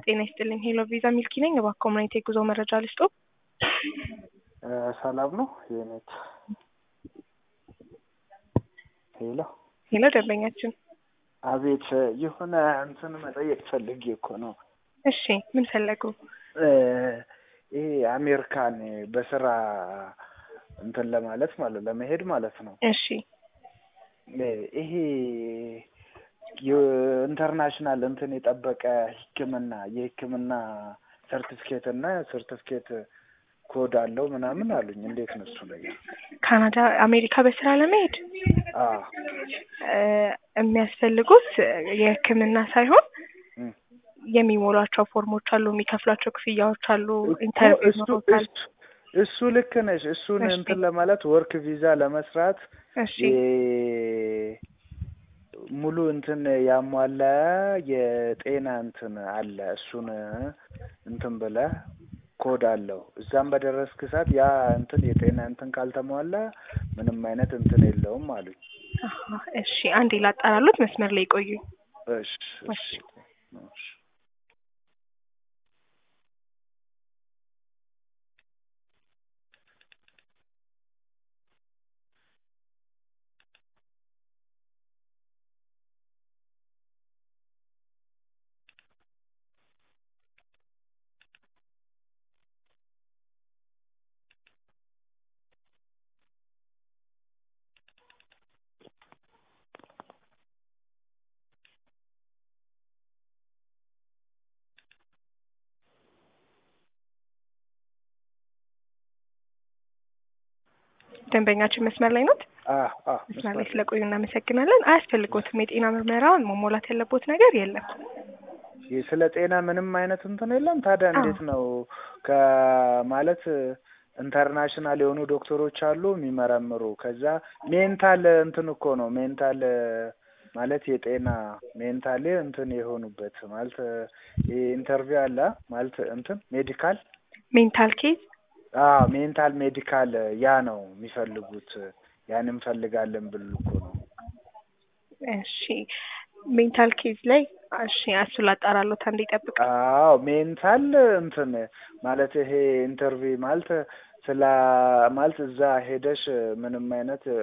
ጤና ይስጥልኝ። ሄሎ ቪዛ ሚልኪ ነኝ። እባክዎ ምን አይነት የጉዞ መረጃ ልስጦ? ሰላም ነው የኔት ሄሎ ሄሎ ደንበኛችን። አቤት የሆነ እንትን መጠየቅ ፈልጌ እኮ ነው። እሺ ምን ፈለጉ? ይሄ አሜሪካን በስራ እንትን ለማለት ማለት ለመሄድ ማለት ነው። እሺ ይሄ ኢንተርናሽናል እንትን የጠበቀ ሕክምና የሕክምና ሰርቲፊኬት እና ሰርቲፊኬት ኮድ አለው ምናምን አሉኝ። እንዴት ነው እሱ ነገር? ካናዳ አሜሪካ በስራ ለመሄድ አዎ የሚያስፈልጉት የህክምና ሳይሆን እም። የሚሞሏቸው ፎርሞች አሉ፣ የሚከፍሏቸው ክፍያዎች አሉ፣ ኢንተርቪው እሱ ይኖሩታል። እሱ- እሱ ልክ ነሽ። እሱን እሺ። እንትን ለማለት ወርክ ቪዛ ለመስራት እሺ የ- ሙሉ እንትን ያሟላ የጤና እንትን አለ። እሱን እንትን ብለህ ኮድ አለው። እዛም በደረስክ ሰዓት ያ እንትን የጤና እንትን ካልተሟላ ምንም አይነት እንትን የለውም አሉኝ። አሀ፣ እሺ አንዴ ላጣራሉት፣ መስመር ላይ ቆዩ። እሺ እሺ እሺ። ደንበኛችን መስመር ላይ ኖት? አዎ አዎ መስመር ላይ ስለቆዩ እናመሰግናለን። አያስፈልጎትም። የጤና ምርመራውን መሞላት ያለቦት ነገር የለም። ይህ ስለ ጤና ምንም አይነት እንትን የለም። ታዲያ አዎ። እንዴት ነው ከማለት ኢንተርናሽናል የሆኑ ዶክተሮች አሉ የሚመረምሩ። ከዛ ሜንታል እንትን እኮ ነው ሜንታል ማለት የጤና ሜንታል እንትን የሆኑበት ማለት ኢንተርቪው አለ ማለት እንትን ሜዲካል ሜንታል ኬዝ አዎ ሜንታል ሜዲካል ያ ነው የሚፈልጉት። ያን እንፈልጋለን ብሉ እኮ ነው። እሺ ሜንታል ኬዝ ላይ እሺ እሱ ላጣራሎት፣ አንዴ ይጠብቅ። አዎ ሜንታል እንትን ማለት ይሄ ኢንተርቪው ማለት ስለ ማለት እዛ ሄደሽ ምንም አይነት